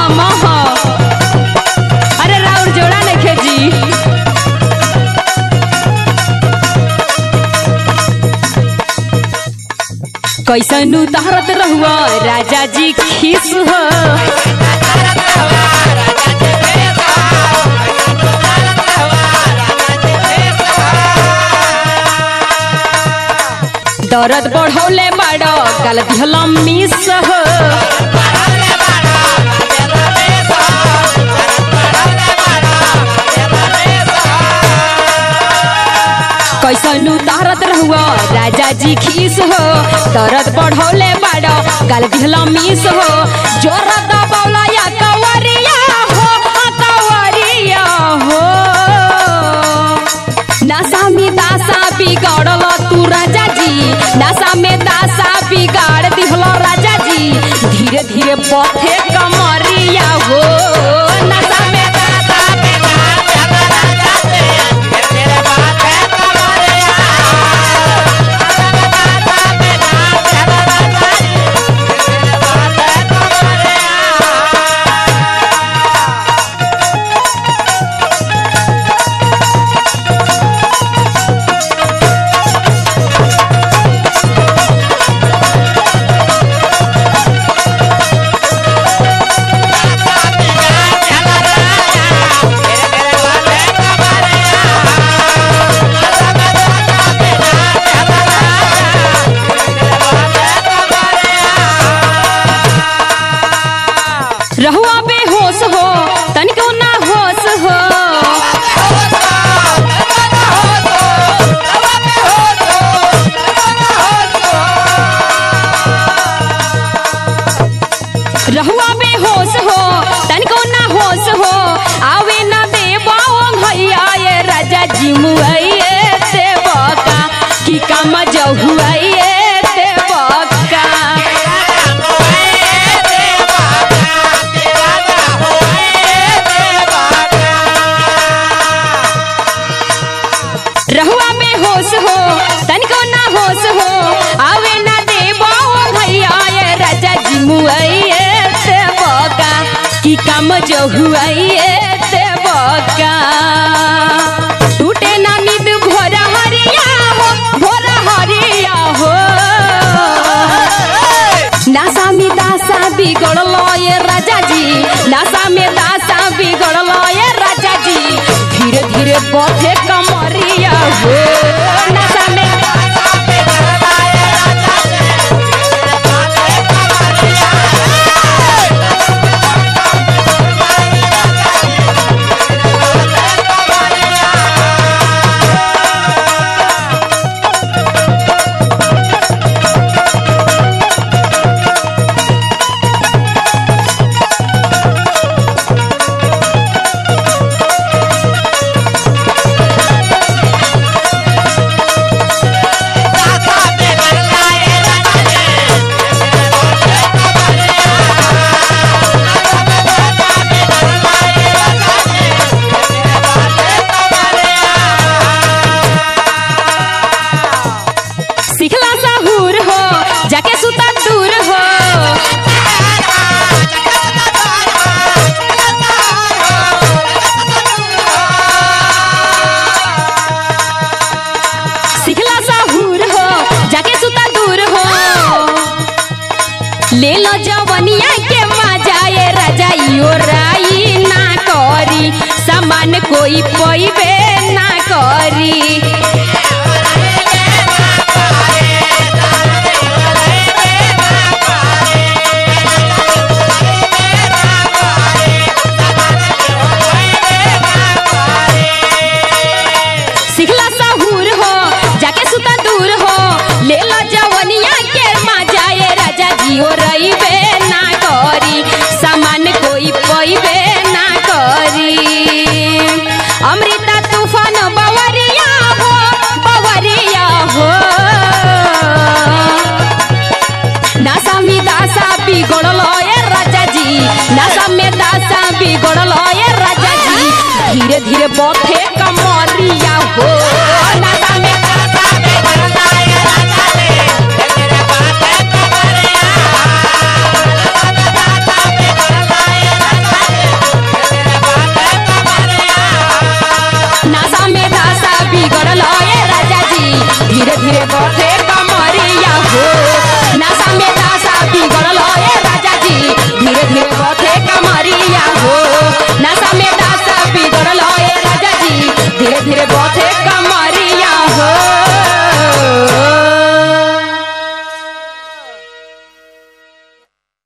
हम ह अरे राउर जोड़ा नइखे जी कैसन उतारत रहुआ राजा जी खीस हो दर्द बढ़ौले बाड़ गलत हलम मिस हो कैसन उतारत रहुआ राजा जी खीस हो दर्द बढ़ौले बाड़ गलत हलम मिस हो जोर दबौला या कवरिया हो कवरिया हो नशा में दासा बिगाड़ल तू राजा जी नशा में दासा बिगाड़ दिहल राजा जी धीरे धीरे बथे कमरिया हो नशा में दासा रहुआ बेहोश हो तनिको ना होश हो रहुआ बेहोश हो तनिको ना होश हो आवे ना देवा भैया ये राजा जी मुआइए देवका की काम जहुआइए देवका रहुआ में होश हो तनिको ना होश हो आवे ना देबो भैया ये राजा जी मुआइए देवका की काम जो हुआइए देवका टूटे ना नींद भोरा हरिया हो भोरा हरिया हो नासा में दासा बिगड़ल ये राजा जी नासा में दासा बिगड़ल ये राजा जी धीरे धीरे बथे कमरिया हो नासा में सिखला साहूर हो जाके सुता दूर हो सिखला साहूर हो जाके सुता दूर हो ले लो जवनिया के मजा ये राजा यो राई ना करी सामान कोई पैबे ना करी